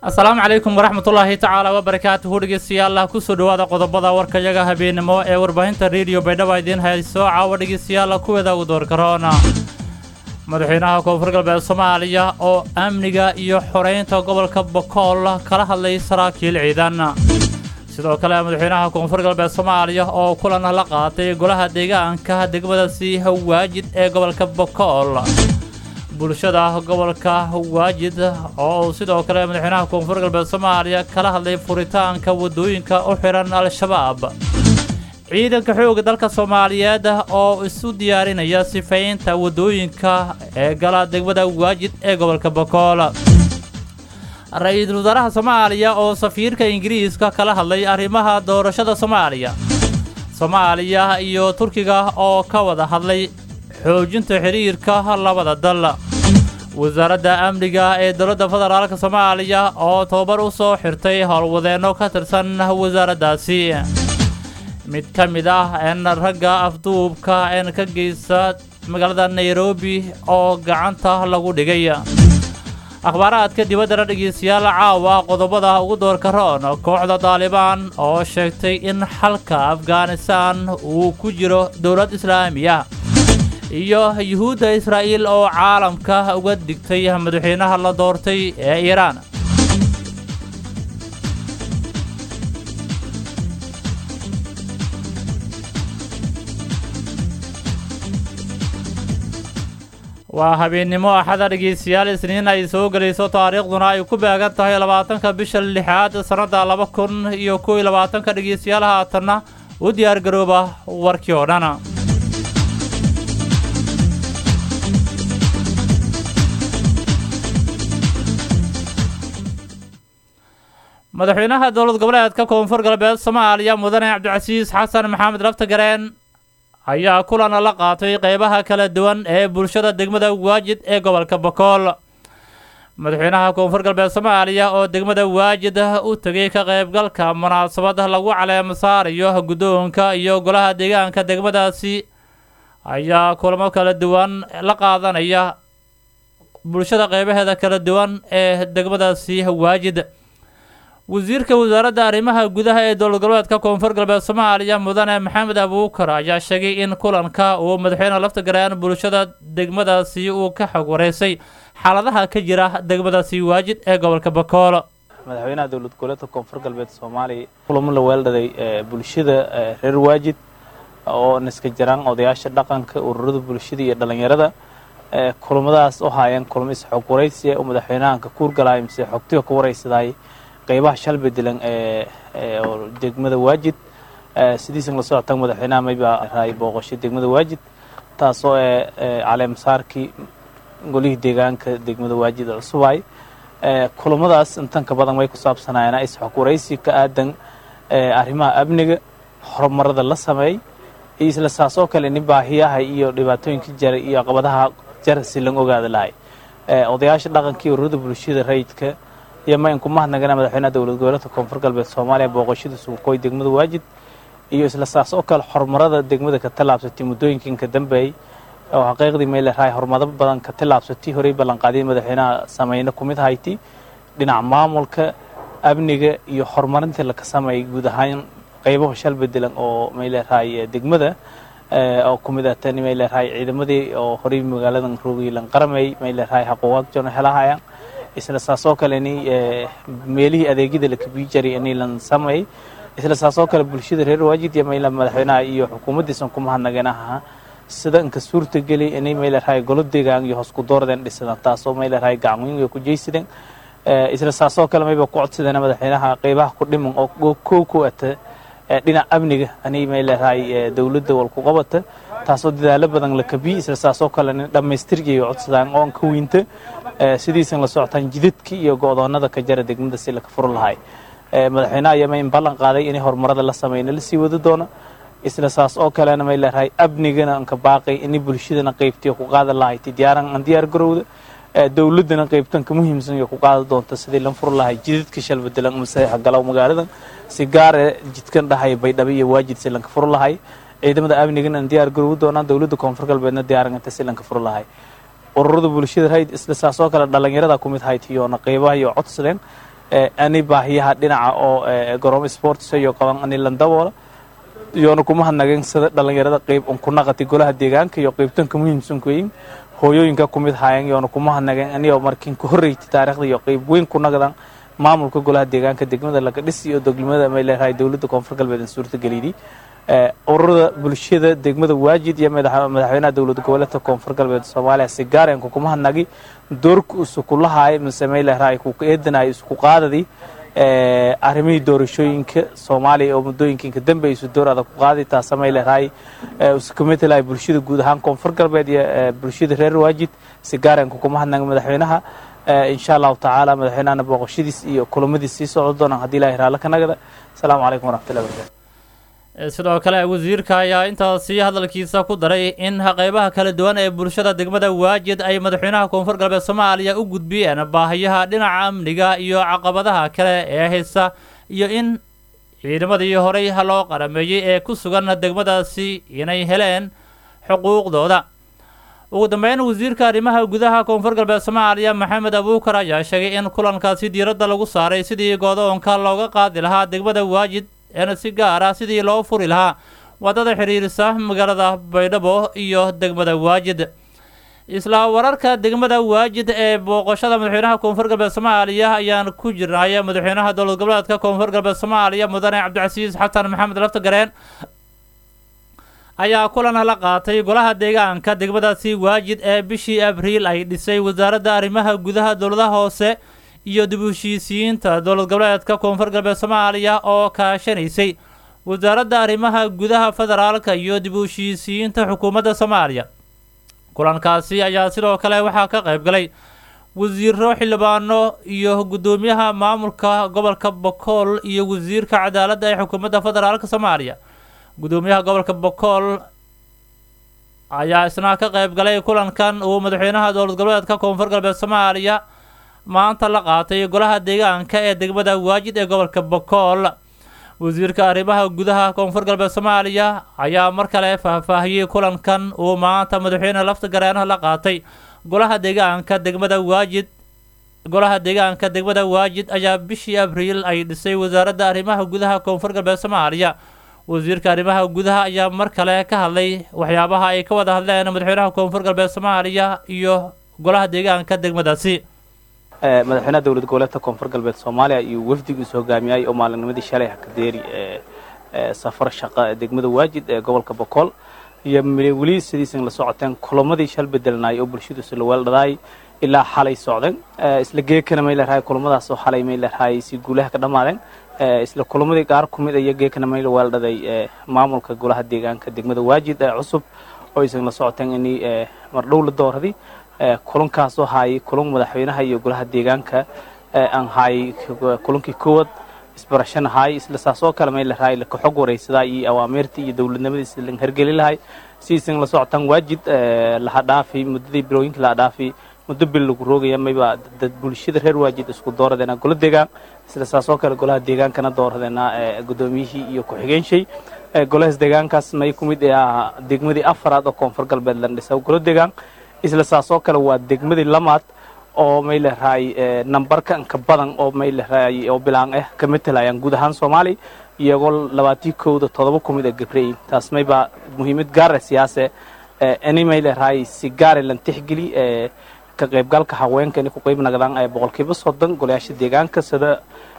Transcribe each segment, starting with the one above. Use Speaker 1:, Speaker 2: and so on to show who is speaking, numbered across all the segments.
Speaker 1: asalaamu calaykum waraxmatullaahi tacaala wabarakaatuhu dhegeystayaal kusoo dhowaada qodobada warkayaga habeenimo ee warbaahinta rediyo baydhaba idiin hayso caawa dhegeystayaal kuweeda ugu doorkaroona madaxweynaha koonfur galbeed soomaaliya oo amniga iyo xoreynta gobolka bokool kala hadlay saraakiil ciidan sidoo kale madaxweynaha koonfur galbeed soomaaliya oo kulan la qaatay golaha deegaanka degmadaasi waajid ee gobolka bokool bulshada gobolka waajid oo uu sidoo kale madaxweynaha koonfur galbeed soomaaliya kala hadlay furitaanka waddooyinka u xihan al-shabaab ciidanka xoogga dalka soomaaliyeed oo isu diyaarinaya sifaynta waddooyinka ee gala degmada waajid ee gobolka bokool ra-iisul wasaaraha soomaaliya oo safiirka ingiriiska kala hadlay arrimaha doorashada soomaaliya soomaaliya iyo turkiga oo ka wada hadlay xoojinta xiriirka labada dal wasaaradda amniga ee dowladda federaalk soomaaliya oo tababar u soo xirtay howlwadeenno ka tirsan wasaaraddaasi mid ka mid ah een ragga afduubka een ka geysta magaalada nairobi oo gacanta lagu dhigay akhbaaraadka dibaddana dhegeystayaal caawa qodobada ugu doorka roon kooxda daalibaan oo sheegtay in xalka afghanistan uu ku jiro dowlad islaamiya iyo yuhuudda israa'iil oo caalamka uga digtay madaxweynaha la doortay ee iiraan waa habeennimo axada dhegeystayaal isniin ay soo gelayso taariikhduna ay ku beegan tahay labaatanka bisha lixaad sannadda laba kun iyo kow iyo labaatanka dhegeystayaal haatanna u diyaar garooba warkii oo dhan madaxweynaha dowlad goboleedka koonfur galbeed soomaaliya mudane cabdicasiis xasan maxamed laftagareen ayaa kulan la qaatay qeybaha kala duwan ee bulshada degmada waajid ee gobolka bokool madaxweynaha koonfur galbeed soomaaliya oo degmada waajid u tegay ka qaybgalka munaasabad lagu caleemo saarayo guddoonka iyo golaha deegaanka degmadaasi ayaa kulamo kala duwan la qaadanaya bulshada qeybaheeda kala duwan ee degmadaasi waajid wasiirka wasaaradda arrimaha gudaha ee dowlad goboleedka koonfur galbeed soomaaliya mudane maxamed abuukar ayaa sheegay in kulanka uu madaxweyne laftagaraan bulshada degmadaasi uu ka xog wareysay xaaladaha ka jira degmadaasi waajid ee gobolka bakool
Speaker 2: madaxweynaha dowlad goboleedka koonfur galbeed soomaaliya kulamo la weeldhaday bulshada reer waajid oo niska jiraan odayaasha dhaqanka ururada bulshada iyo dhallinyarada kulamadaas u haayeen kulamo is-xog waraysi oo madaxweynahan ka kuurgalaya mise xogtiga ka waraysaday qaybaha shal bedelan ee degmada waajid sidiisan la socotaan madaxweynaha mayba raay booqashay degmada waajid taasoo ee caleemasaarkii golihii deegaanka degmada waajid cusubay kulamadaas intan ka badan way ku saabsanaayeen is-xog waraysi ka aadan arrimaha amniga horumarada la sameey iyo isla saasoo kale nin baahiyaha iyo dhibaatooyinka jara iyo caqabadaha jara si lan ogaada lahay odayaasha dhaqanka iyo ururada bulshada rayidka iyo ma inku mahadnagana madaxweynaha dowlad goboleedka koonfur galbeed soomaaliya booqashada suuqooy degmada waajid iyo isla saas oo kale horumarada degmada ka tallaabsatay muddooyinkan ka dambeeyey oo xaqiiqdii may leedahay horumaro badan ka tallaabsatay horey ballanqaadyay madaxweynaha sameyne ku mid hayti dhinaca maamulka amniga iyo horumarinta laka sameeyay guud ahaan qaybaha shal bedelan oo may leedahay degmada oo ku mid ah tani may leedahay ciidamadii oo horey magaaladan roogilan qaramay may leedahay xaquuqaad joona helahayaan isla saasoo kale ni meelihii adeegyada la kabii jaray inay lan sameey isla saasoo kale bulshada reer waajid iyo mayla madaxweynaha iyo xukuumaddiisan ku mahadnaganaha sida inka suurta geli inay mayleerahay golo deegaan iyo hoos ku doordeen dhisadaan taasoo mayleerahay gacanweyn ku jeysadeen isla saasoo kale mayba ku codsadeen madaxweynaha qeybaha ku dhiman oo kow ku ata dhinaca amniga anay mayleerahay dowladda wal ku qabata taasoo dadaalo badan la kabiyi isla saasoo kale dhammaystirgay codsadaan oo ka weynta sidiisan la socotaan jidadkii iyo go'doonada ka jara degmada si laka furo lahay madaxweynaha ayama in ballan qaaday inay horumarada la sameyna la sii wadi doono isla saas oo kalena may leerahay amnigana anka baaqay inay bulshadana qaybtiyo ku qaada lahayd diyaaran aan diyaar garowda dowladana qaybtan ka muhiimsan iyo ku qaada doonta sidii lan furo lahay jidadka shal bedelan masaxa galow magaaladan si gaare jidkan dhahay baydhabo iyo waajid si lanka furo lahay ciidamada amnigana aan diyaar garowi doonaan dowladda koonfur galbeedna diyaaranganta si lanka furo lahay ururada bulshada hayd isla saasoo kale dhallinyarada ku mid hayd iyoona qeybaha iyo codsadeen ani baahiyaha dhinaca oo garoomo sports iyo qaban ani landaboola iyoona kuma hadnageen sida dhallinyarada qayb un ku naqatay golaha deegaanka iyo qaybtanka muhiimsan kuyin hooyooyinka kumid haayeen iyoona kuma hadnageen aniyoo markiin ka horreysay taariikhda iyo qayb weyn ku naqdan maamulka golaha deegaanka degmada laga dhis iyo deglimada may leedahay dowladda koonfur galbeed in suurtageliyay ururada bulshada degmada waajid iyo madaxweynaha dowlad goboleedka koonfur galbeed soomaaliya si gaareenku kuma hadnagi doorka isukulahaay mise may leedahay ku eedanay isku qaadadii arrimihii doorashooyinka soomaaliya oo muddooyinka dambe isu door adag ku qaaday taasa may leedahay iskumetelahay bulshada guud ahaan koonfur galbeed iyo bulshada reer waajid si gaareenku kuma hadnagi madaxweynaha insha allahu tacaala madaxweynahana booqashadiis iyo kulamadiis sii socdo doonaan haddii ilahi raalla ka nagada asalaamu calaykum waraxmatullahi barakatu
Speaker 1: sidoo kale wasiirka ayaa intaasi hadalkiisa ku daray in qeybaha kala duwan ee bulshada degmada waajid ay madaxweynaha koonfur galbeed soomaaliya u gudbiyeen baahiyaha dhinaca amniga iyo caqabadaha kale ee haysta iyo in ciidamadii horey loo qarameeyey ee ku sugan degmadaasi inay heleen xuquuqdooda ugu dambeyn wasiirka arrimaha gudaha koonfur galbeed soomaaliya maxamed abuukar ayaa sheegay in kulankaasi diiradda lagu saaray sidii goodoonka looga qaadi lahaa degmada waajid eena si gaar ah sidii loo furi lahaa waddada xidhiirisa magaalada baydhabo iyo degmada waajid isla wararka degmada waajid ee booqashada madaxweynaha koonfur galbeed soomaaliya ayaan ku jirnay madaxweynaha dowlad goboleedka koonfur galbeed soomaaliya mudane cabdicasiis xasan maxamed laftagareen ayaa kulan la qaatay golaha deegaanka degmadaasi waajid ee bishii abriil ay dhisay wasaaradda arrimaha gudaha dowladaha hoose iyo dib u heshiisiyiinta dowlad goboleedka koonfur galbeed soomaaliya oo kaashanaysay wasaaradda arrimaha gudaha federaalka iyo dib u heshiisiyiinta xukuumadda soomaaliya kulankaasi ayaa sidoo kale waxaa ka qayb galay wasiiro xildhibaano iyo guddoomiyaha maamulka gobolka bokool iyo wasiirka cadaaladda ee xukuumadda federaalka soomaaliya guddoomiyaha gobolka bokool ayaa isna ka qayb galay kulankan uu madaxweynaha dowlad goboleedka koonfur galbeed soomaaliya maanta la qaatay golaha deegaanka ee degmada waajid ee gobolka bokool wasiirka arrimaha gudaha koonfur galbeed soomaaliya ayaa mar kale faahfaahiyey kulankan uu maanta madaxweyne lafta gareenaha la qaatay golaha deegaanka degmada waajid golaha deegaanka degmada waajid ayaa bishii abriil ay dhisay wasaaradda arrimaha gudaha koonfur galbeed soomaaliya wasiirka arrimaha gudaha ayaa mar kale ka hadlay waxyaabaha ay ka wada hadleen madaxweynaha koonfur galbeed soomaaliya iyo golaha deegaanka degmadaasi
Speaker 2: madaxweynaha dowlad goboleedka koonfur galbeed soomaaliya iyo wafdigiisu hogaamiyay oo maalinnimadii shalay hakadeeri safar shaqa degmada waajid ee gobolka bokool iyo weli sidiisan la socoteen kulamadii shal bedelnaay oo bulshadu isla weeldhadaay ilaa xalay socdeen isla geekana may leedahay kulamadaas oo xalay may leedahay si guulaha ka dhammaadeen isla kulamadii qaar ku mid iyo geekana may la weeldhaday maamulka golaha deegaanka degmada waajid ee cusub oo isan la socoteen inay mardhow la dooraday kulankaasoo haayay kulan madaxweynaha iyo golaha deegaanka aan haayay kulankii koowaad isbarashana haayay isla saas oo kale may lahaay laka xog waraysadaa iyo awaamirtii iyo dowladnimadiisa lan hergeli lahay sidiisan la socotaan waajid laha dhaafay muddadii bilooyinkii laha dhaafay muddo bil lagu roogaya mayba dad bulshada reer waajid isku dooradeena golo deegaan isla saas oo kale golaha deegaankana dooradeena guddoomiyihii iyo ku-xigeenshay golahaas deegaankaas may ku mid ah degmadii afaraad oo koonfur galbeed lan dhisa golo deegaan isla saas oo kale waa degmadii lamaad oo may leedahay nambarka inka badan oo may leedahay oo bilaan ah ka matalayaan guud ahaan soomaaliya iyagoo labaatii kowda todoba ku mid a gabrey taas maybaa muhiimad gaara siyaase ini may leedahay si gaara lan tixgeli ka qaybgalka haweenka inay ku qayb nagdaan boqolkiiba soddon golayaasha deegaanka sida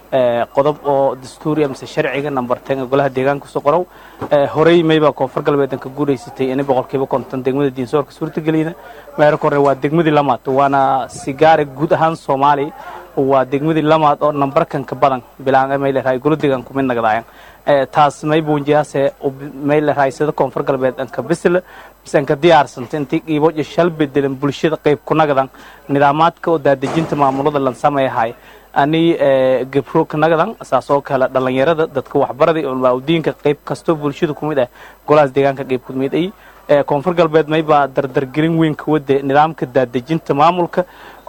Speaker 2: qodob oo dastuuriya mise sharciga number ten golaha deegaanka kusoo qorow horey mayba koonfur galbeedan ka guuraysatay inay boqolkiiba konton degmada diinsoorka suurtageliyda meerka hore waa degmadii lamaad waana sigaare guud ahaan soomaaliya waa degmadii lamaad oo nambarkan ka badan bilaan may leedahay golo deegaan kumid nagdaayan taas may buunjiyaase may leedahay sida koonfur galbeed anka bisla mise anka diyaarsanta intii qiibo iyo shal bedelan bulshada qayb ku nagdan nidaamaadka oo daadejinta maamulada lan sameeyahay ani gabro ka nagdan saasoo kale dhallinyarada dadka waxbaraday diinka qayb kastoo bulshada ku mid ah golahaas deegaanka qayb ku mid ay koonfur galbeed maybaa dardargelin weyn ka wade nidaamka daadejinta maamulka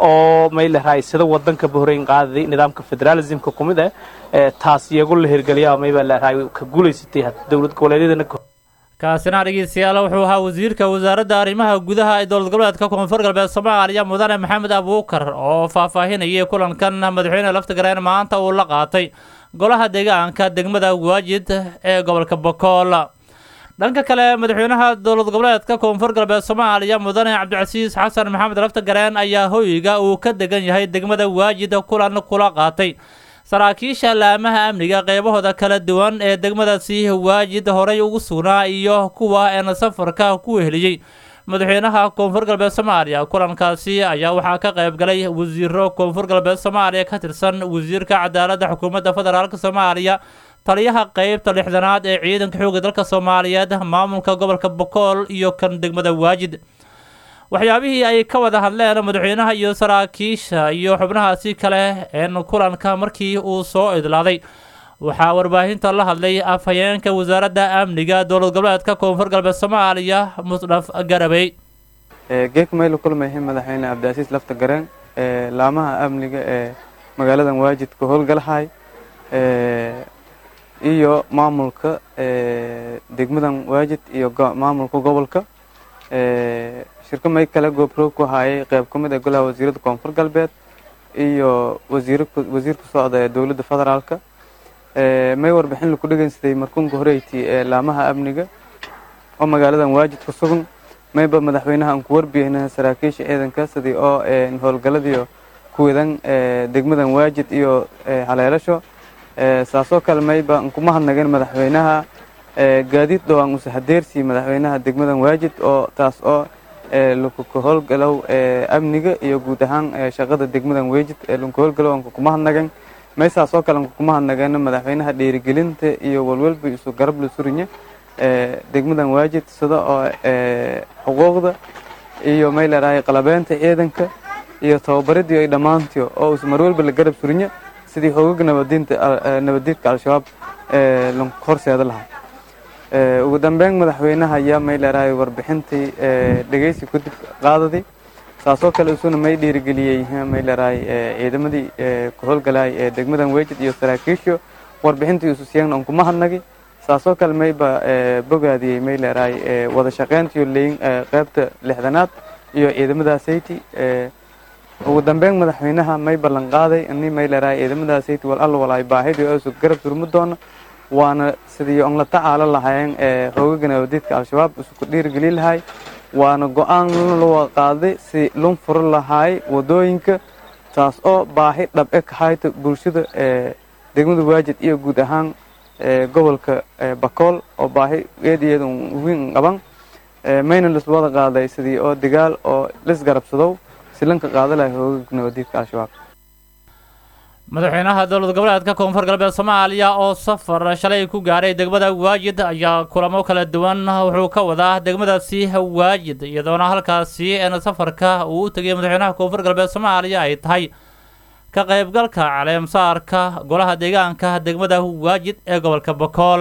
Speaker 2: oo may leedahay sida wadanka bahreyn qaadaday nidaamka federalismka ku mid ah taas iyago la hirgeliyaa maybaa leedahay ka guulaysatay dowlad goboleedyadana
Speaker 1: kaasina dhegeystayaal wuxuu ahaa wasiirka wasaaradda arrimaha gudaha ee dowlad goboleedka koonfur galbeed soomaaliya mudane maxamed abuukar oo faahfaahinayay kulankan madaxweyne laftagareen maanta uu la qaatay golaha deegaanka degmada waajid ee gobolka bokool dhanka kale madaxweynaha dowlad goboleedka koonfur galbeed soomaaliya mudane cabdicasiis xasan maxamed laftagareen ayaa hoyga uu ka degan yahay degmada waajid kulan kula qaatay saraakiisha laamaha amniga qeybahooda kala duwan ee degmadaasi waajid horay ugu sugnaa iyo kuwa een safarka ku weheliyey madaxweynaha koonfur galbeed soomaaliya kulankaasi ayaa waxaa ka qayb galay wasiiro koonfur galbeed soomaaliya ka tirsan wasiirka cadaaladda xukuumadda federaalk soomaaliya taliyaha qeybta lixdanaad ee ciidanka xoogga dalka soomaaliyeed maamulka gobolka bokool iyo kan degmada waajid waxyaabihii ay ka wada hadleen madaxweynaha iyo saraakiisha iyo xubnahaasi kale een kulanka markii uu soo idlaaday waxaa warbaahinta la hadlay afhayeenka wasaaradda amniga dowlad goboleedka koonfur galbeed soomaaliya musdhaf garabey
Speaker 3: geek mayla kulmayhay madaxweyne cabdicasiis lafta gareen laamaha amniga ee magaaladan waajid ka howlgalahay iyo maamulka degmadan waajid iyo maamulka gobolka shirka may kale goobroog ku haayay qeyb ka mid ee golaha wasiiradda koonfur galbeed iyo wasiir wasiirka socda ee dowladda federaalka may warbixin laku dhegeysaday markunka horeyti ee laamaha amniga oo magaaladan waajid ku sugan mayba madaxweynaha aan ku warbiyeyna saraakiisha ciidanka sidii oo howlgaladiiyo kuwadan degmadan waajid iyo haleelasho saasoo kale mayba aan kuma hadnageen madaxweynaha gaadiid dhowaan use hadeersii madaxweynaha degmadan waajid oo taas oo lakuka howlgalow amniga iyo guud ahaan shaqada degmadan waajid lanka howlgalow anka kuma hadnagen maysaasoo kale anka kuma hadnageena madaxweynaha dhiirigelinta iyo walwalba isu garab la surinya degmadan waajid sida oo xuquuqda iyo may leedahay qalabeynta ciidanka iyo tababaradii ay dhammaantiyo oo is marwalba la garab surinya sidii xoogag nabadiinta nabadiidka al-shabaab lanku horseeda lahaa ugu dambeyn madaxweynaha ayaa may leedahay warbixintii dhegeysi kadib qaadaday saasoo kale isuna may dhiirigeliyey may leedahay ciidamadii ku howlgalay ee degmadan weejid iyo saraakiisho warbixintii isu siiyeen aan kuma hadnagay saasoo kale mayba bogaadiyey may leedahay wada shaqeyntiyo leyin qeybta lixdanaad iyo ciidamadaasayty ugu dambeyn madaxweynaha may ballan qaaday ini may leedahay ciidamadaasayty wal alla walaay baahidii oo isu garab surmi doona waana sidii on la tacaalo lahaayeen ee hoogaga nabadiidka al-shabaab isuku dhiirigeli lahay waana go-aan loo qaaday si lun furo lahaay wadooyinka taas oo baahi dhabe ka hayta bulshada ee degmada waajid iyo guud ahaan gobolka bakool oo baahi eedayeeda weyn qaban mayna liswada qaaday sidii oo dagaal oo lisgarabsadow si lanka qaada lahay hoogaga nabadiidka al-shabaab
Speaker 1: madaxweynaha dowlad goboleedka koonfur galbeed soomaaliya oo safar shalay ku gaaray degmada waajid ayaa kulamo kala duwan wuxuu ka wadaa degmadaasi waajid iyadoona halkaasi een safarka uu u tegay madaxweynaha koonfur galbeed soomaaliya ay tahay ka qaybgalka caleemsaarka golaha deegaanka degmada waajid ee gobolka bakool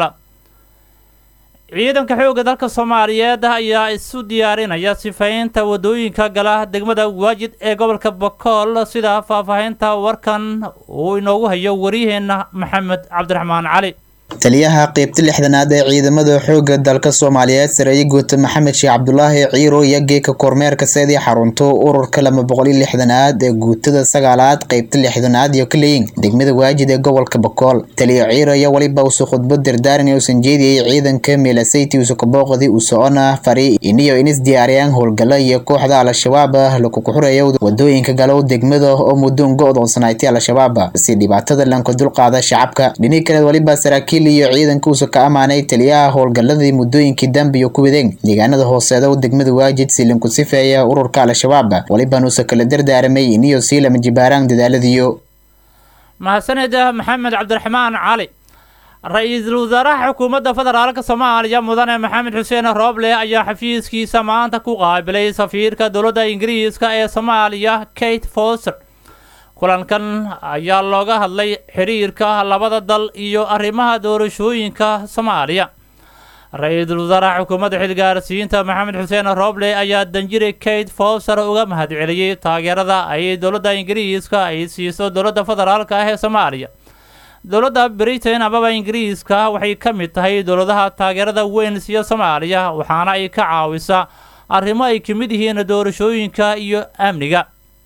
Speaker 1: ciidanka xoogga dalka soomaaliyeed ayaa isu diyaarinaya sifaynta wadooyinka gala degmada waajid ee gobolka bakool sida faahfaahinta warkan uu inoogu hayo waryaheena maxamed cabdiraxmaan cali
Speaker 4: taliyaha qeybta lixdanaad ee ciidamada xoogga dalka soomaaliyeed sareeye guuta maxamed sheekh cabdulaahi ciiro iyo geeka kormeerka seedii xarunto ururka laba boqol iyo lixdanaad ee guutada sagaalaad qeybta lixdanaad iyo kaleyin degmada waajid ee gobolka bakool taliya ciiro iyo weliba usu khudbad dardaaran uusan jeediyey ciidanka meelasayti usukabooqdii u socona fari iniyo inis diyaariyaan howlgala iyo kooxda al-shabaab lakuku xureeyo wadooyinka galow degmada oo muddoon go-doonsanaaytay al-shabaab si dhibaatada lanka dulqaada shacabka dhinii kaleed waliba saraakiil iyo ciidanka uusa ka ammaanay taliyaha howlgaladii muddooyinkii dambiyo ku wadeen deegaanada hooseeda degmada waajid si lanku sifeeya ururka al-shabaab walibanuusa kala dardaaramay iniyo sii lama jibaaraan dadaaladiyo
Speaker 1: mahadsanida maxamed cabdiraxmaan cali ra-iisul wasaaraha xukuumadda federaalk soomaaliya mudane maxamed xuseen rooble ayaa xafiiskiisa maanta ku qaabilay safiirka dowladda ingiriiska ee soomaaliya kate foster kulankan ayaa looga hadlay xiriirka labada dal iyo arrimaha doorashooyinka soomaaliya ra-iisul wasaaraha xukuumadda xilgaarsiinta maxamed xuseen rooble ayaa danjiri kate foster uga mahadceliyey taageerada ay dowladda ingiriiska ay siiso dowladda federaalk ah ee soomaaliya dowladda britain amaba ingiriiska waxay ka mid tahay dowladaha taageerada weyn siiya soomaaliya waxaana ay ka caawisaa arrimo ay ka mid yihiin doorashooyinka iyo amniga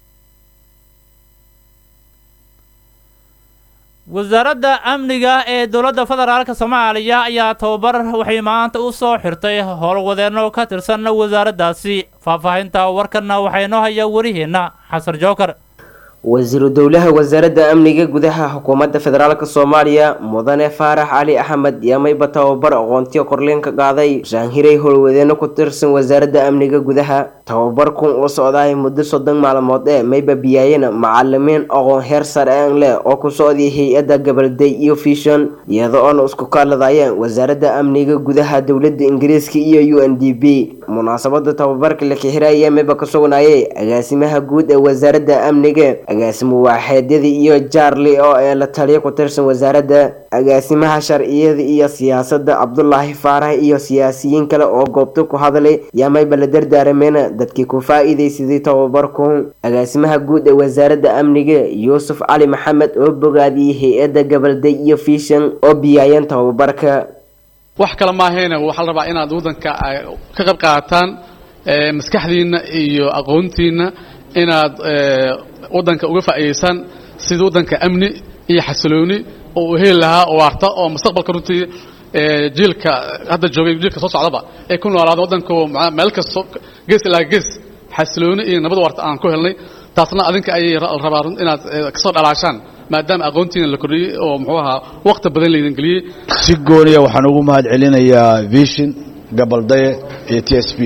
Speaker 1: wasaaradda amniga ee dowladda federaalk soomaaliya ayaa tababar waxay maanta u soo xirtay howlwadeenno ka tirsan wasaaraddaasi faahfaahinta warkanna waxaa inoo haya wariheenna xasan jookar
Speaker 5: wasiiru dowlaha wasaaradda amniga gudaha xukuumadda federaalk soomaaliya mudane faarax cali axmed yaamayba tababar aqoontiyo korleen ka qaaday shaanhiray howlwadeeno ku tirsan wasaaradda amniga gudaha tababarkun uu socdaay muddo soddon maalmood ee mayba biyaayeen macalimiin aqoon heer sare aan leh oo ku socday hay-adda gabalday iyo fishon iyada oona isku kaaladayeen wasaaradda amniga gudaha dowladda ingiriiska iyo u n d b munaasabada tababarka la kixiraya mayba ka sugnaayay agaasimaha guud ee wasaaradda amniga agaasimo waaxeedyadii iyo jaarli oo ee la taliya ku tirsan wasaaradda agaasimaha sharciyada iyo siyaasadda cabdulaahi faarax iyo siyaasiyiin kale oo goobta ku hadlay yaamayba la dardaarameen dadkii ku faa-iidaysaday tababarku agaasimaha guud ee wasaaradda amniga yuusuf cali maxamed oo bogaadiyey hay-adda gabalday iyo fishan oo biyaayeen tababarka
Speaker 6: wax kale maahayna waxaa la rabaa inaad waddanka ka qayb qaataan maskaxdiinna iyo aqoontiinna inaad waddanka uga faa'iidaysaan sidii waddanka amni iyo xasilooni oo uu heli lahaa oo waarta oo mustaqbalka runtii jiilka hadda joogay jiilka soo socdaba ay ku noolaada waddanka meel kasto gees ilaa gees xasilooni iyo nabad waarta aan ku helnay taasna adinka ayay rabaa inaad kasoo dhalaashaan maadaama aqoontiina la kordhiyey oo muxuu ahaa waqti badan laydin geliyey
Speaker 7: si gooniya waxaan ugu mahad celinayaa vision gabaldaye iyo t s p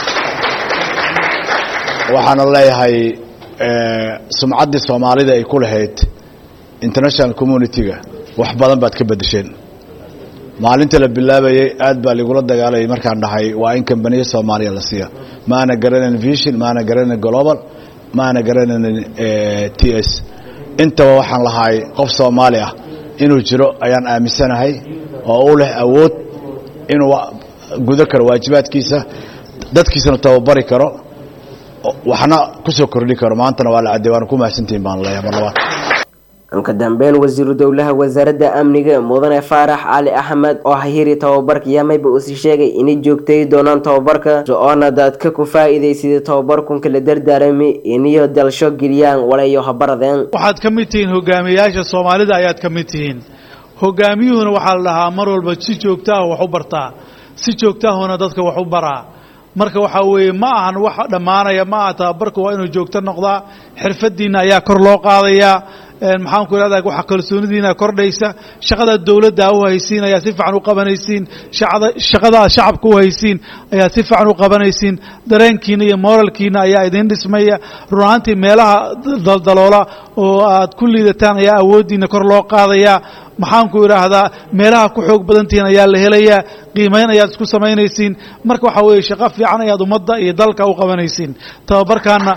Speaker 7: waxaana leeyahay sumcaddii soomaalida ay ku lahayd international community-ga wax badan baad ka beddesheen maalinta la bilaabayay aad baa ligula dagaalayay markaan dhahay waa in kambaniya soomaaliya la siiya maana garanayn vision maana garanayn global maana garanayn t s intaba waxaan lahay qof soomaali ah inuu jiro ayaan aaminsanahay oo u leh awood inuu gudo karo waajibaadkiisa dadkiisana tababari karo waxna kusoo kordhi karo maantana waa la cadday waana ku mahadsantihin baan leeyahay mar labaad
Speaker 5: ka dambeyn wasiiru dowlaha wasaaradda amniga mudane faarax cali axmed oo hahiri tababarka yaamayba uusi sheegay inay joogtay doonaan tababarka so-oona dadka ku faa-iidaysaday tababarkunka la dardaarami iniyo dalsho geliyaan walayo habaradeen
Speaker 8: waxaad ka mid tihiin hogaamiyayaasha soomaalida ayaad ka mid tihiin hogaamiyuhuna waxaa la dhahaa mar walba si joogtaah wax u bartaa si joogtaahuna dadka wax u baraa marka waxaa weeye ma ahan wax dhammaanaya ma aha tababarka waa inuu joogto noqdaa xirfadiina ayaa kor loo qaadayaa maxaanku irahda waxa kalsoonidiina kordhaysa shaqada dowladda u haysiin ayaa si fiican u qabanaysiin shaqada aad shacabka u haysiin ayaa si fiican u qabanaysiin dareenkiina iyo moralkiina ayaa idin dhismaya run ahaantii meelaha daldaloola oo aad ku liidataan ayaa awooddiina kor loo qaadayaa maxaanku idhaahdaa meelaha ku xoog badantihiin ayaa la helayaa qiimayn ayaad isku samaynaysiin marka waxaa weeye shaqo fiican ayaad ummadda iyo dalka u qabanaysiin tababarkaana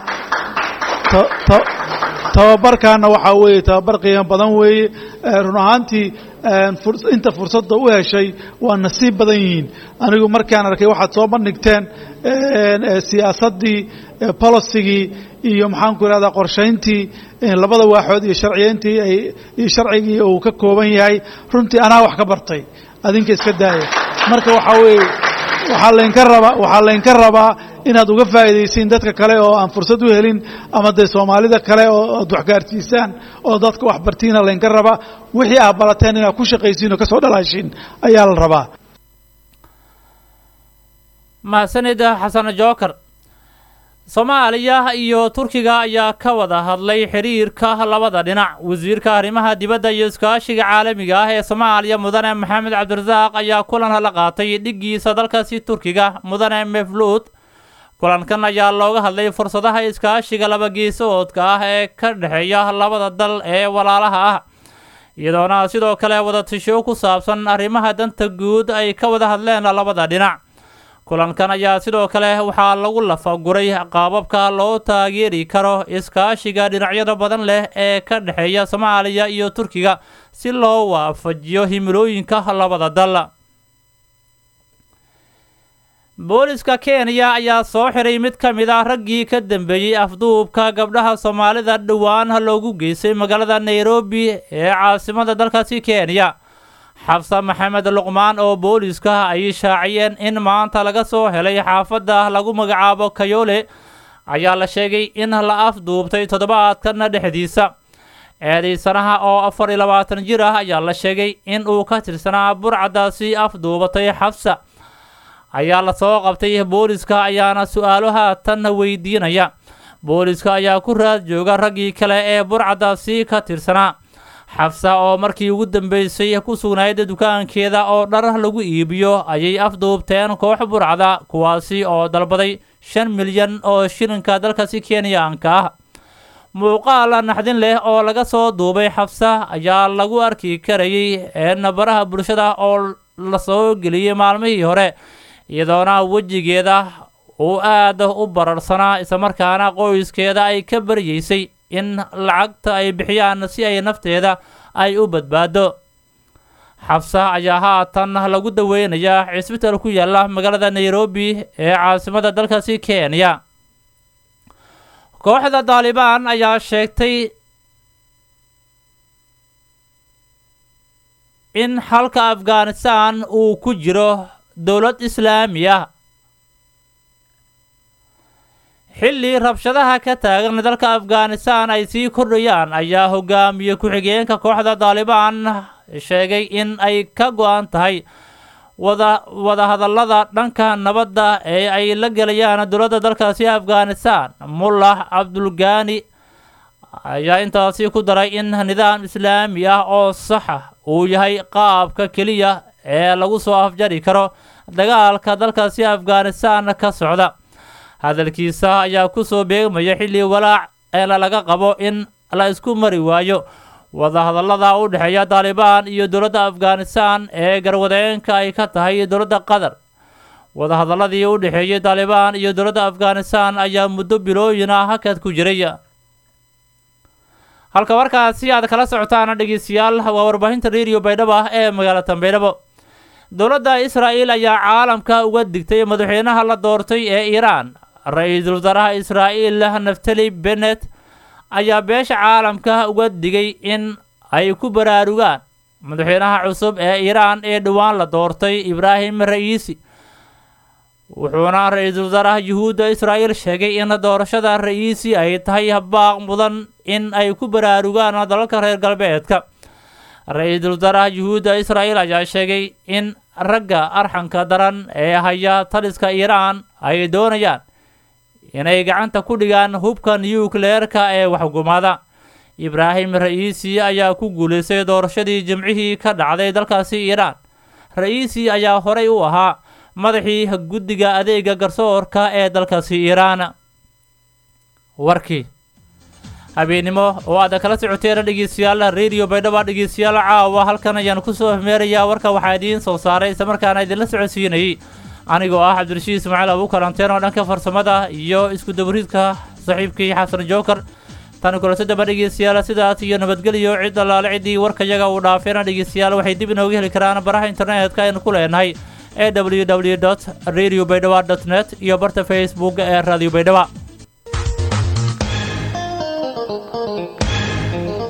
Speaker 8: tababarkaana waxaa weeye tababar qiimo badan weeye run ahaantii inta fursadda u heshay waa nasiib badan yihiin anigu markaan arkay waxaad soo bandhigteen siyaasaddii policygii iyo maxaanku irahdaa qorshayntii labada waaxood iyo sharciyeyntii iyo sharcigii uu ka kooban yahay runtii anaa wax ka bartay adinka iska daaya marka waxaa weeye waxaa laynka rabaa waxaa laynka rabaa inaad uga faa'iidaysiin dadka kale oo aan fursad u helin ama dee soomaalida kale oo aad waxgaarsiisaan oo dadka waxbartiina laynka rabaa wixii aad barateen inaad ku shaqaysiin oo ka soo dhalaashiin ayaa la rabaa
Speaker 1: mahadsanid xasan jookar soomaaliya iyo turkiga ayaa ka wada hadlay xiriirka labada dhinac wasiirka arrimaha dibadda iyo iskaashiga caalamiga ah ee soomaaliya mudane maxamed cabdirasaaq ayaa kulan la qaatay dhiggiisa dalkaasi turkiga mudane mefluud kulankan ayaa looga hadlay fursadaha iskaashiga labageesoodka ah ee ka dhexeeya labada dal ee walaalaha ah iyadoona sidoo kale wadatasho ku saabsan arrimaha danta guud ay ka wada hadleen labada dhinac kulankan ayaa sidoo kale waxaa lagu lafaguray qaababka loo taageeri karo iskaashiga dhinacyada badan leh ee ka dhexeeya soomaaliya iyo turkiga si loo waafajiyo himilooyinka labada dal booliska kenya ayaa soo xiray mid ka mid ah raggii ka dambeeyey afduubka gabdhaha soomaalida dhowaan loogu geystay magaalada nairobi ee caasimada dalkaasi kenya xabsa maxamed luqmaan oo booliska ay shaaciyeen in maanta laga soo helay xaafadda lagu magacaabo kayole ayaa la sheegay in la afduubtay toddobaadkan dhexdiisa eedaysanaha oo afar iyo labaatan jir ah ayaa la sheegay in uu ka tirsanaa burcadaasi afduubatay xabsa ayaa lasoo qabtay booliska ayaana su-aalo haatan weydiinaya booliska ayaa ku raad jooga raggii kale ee burcadaasi ka tirsanaa xabsa oo markii ugu dambeysay ku sugnayd dukaankeeda oo dhar lagu iibiyo ayay afduubteen koox burcada kuwaasi oo dalbaday shan milyan oo shilinka dalkaasi kenyaanka ah muuqaal naxdin leh oo laga soo duubay xabsa ayaa lagu arki karayay nabaraha bulshada oo lasoo geliyey maalmihii hore iyadoona wejigeeda uu aad u bararsanaa islamarkaana qoyskeeda ay ka baryeysay in lacagta ay bixiyaan si ay nafteeda ay u badbaado xabsa ayaa haatan lagu daweynayaa cisbital ku yaala magaalada nairobi ee caasimada dalkaasi kenya kooxda daalibaan ayaa sheegtay in xalka afghanistan uu ku jiro dowlad islaami ah xilli rabshadaha ka taagan dalka afghanistan ay sii kordhayaan ayaa hogaamiye ku-xigeenka kooxda daalibaan sheegay in ay ka go-an tahay wada wadahadallada dhanka nabadda ee ay la gelayaan dowladda dalkaasi afghanistan mullah cabdulgaani ayaa intaasi ku daray in nidaam islaami ah oo saxa uu yahay qaabka keliya ee lagu soo afjari karo dagaalka dalkaasi afghanistan ka socda hadalkiisa ayaa kusoo beegmaya xilli walaac eela laga qabo in la isku mari waayo wadahadallada u dhexeeya daalibaan iyo dowladda afghanistan ee garwadeenka ay ka tahay dowladda qatar wadahadalladii u dhexeeyay daalibaan iyo dowladda afghanistan ayaa muddo bilooyin ah hakad ku jiray halka markaasi aad kala socotaan dhegeystayaal waa warbaahinta radio baydhabo ah ee magaalada baydhabo dowladda israa'el ayaa caalamka uga digtay madaxweynaha la doortay ee iiraan ra-iisul wasaaraha israa'el naftali bennet ayaa beesha caalamka uga digay in ay ku baraarugaan madaxweynaha cusub ee iiraan ee dhowaan la doortay ibraahim ra'iisi wuxuuna ra-iisul wasaaraha yuhuudda israa'el sheegay in doorashada ra'iisi ay tahay baaq mudan in ay ku baraarugaan dalalka reer galbeedka ra-iisul wasaaraha yuhuudda israa'el ayaa sheegay in ragga arxanka daran ee haya taliska iiraan ay doonayaan inay gacanta ku dhigaan hubka nukleerka ee waxgumada ibraahim ra'iisi ayaa ku guulaystay doorashadii jimcihii ka dhacday dalkaasi iiraan ra'iisi ayaa horey u ahaa madaxii guddiga adeega garsoorka ee dalkaasi iiraan warkii habeennimo oo aad kala socoteen dhegeystayaal radio baydhaba dhegeystayaal caawa halkan ayaan kusoo hmeerayaa warka waxaa idiin soo saaray islamarkaana idinla socodsiinayay anigoo ah cabdirashiid ismaaciil abuukaranteen oo dhanka farsamada iyo isku dabariidka saaxiibkii xasan jookar tani kulasadaba dhegeystayaal sidaas iyo nabadgelyo cid allaale ciddii warkayaga uu dhaafeena dhegeystayaal waxay dib inooga heli karaan baraha internetka aynu ku leenahay ee w w dot radio baydhaba dot net iyo barta facebook ee radio baydhaba